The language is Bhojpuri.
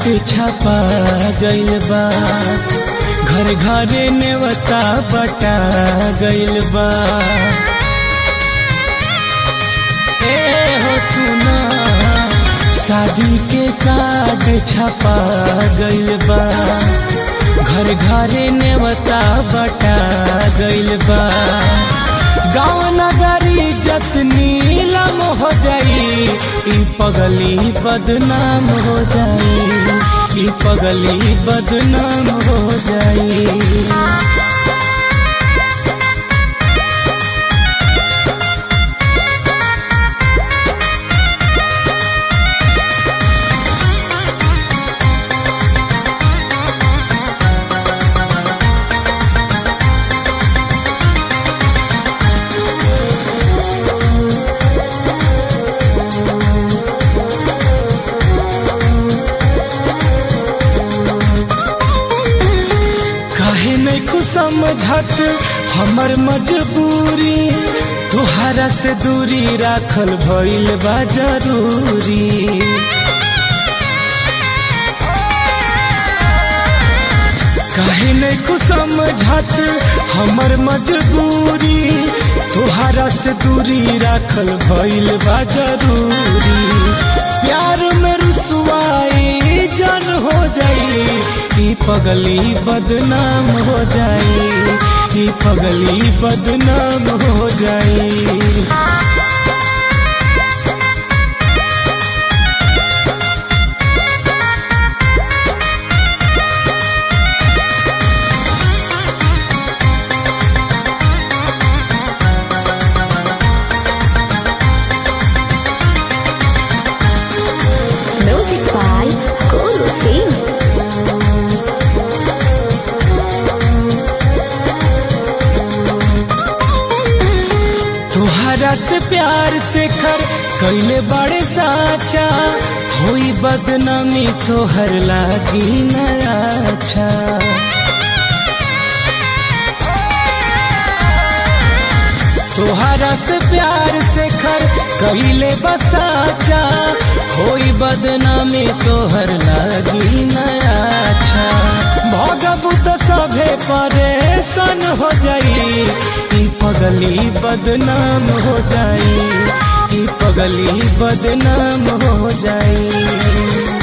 छपा गइल बा घर घरे नेवता बटा गइल बा ए हो सुना शादी के कार्ड छपा गइल बा घर घरे नेवता बटा गइल बा गाँव नगरी जतनी नीलम हो जाई ई पगली बदनाम हो जाई ई पगली बदनाम हो जाई काहे नहीं कुछ समझत हमर मजबूरी तुहरा से दूरी राखल भइल बा जरूरी काहे नहीं कुछ समझत हमर मजबूरी तुहरा से दूरी राखल भइल बा जरूरी प्यार में रुसवाई जन हो जाई ई पगली बदनाम हो जाई ई पगली बदनाम हो जाई Music by Guru Singh. तुहरा से प्यार से कर कैले बड़े साचा होई बदनामी तोहर लागी नया अच्छा तोहरा से प्यार से कर कैले बसाचा होई बदनामी तोहर लागी नया अच्छा भगबू तो सभे परेशान हो जाई ई पगली बदनाम हो जाई ई पगली बदनाम हो जाई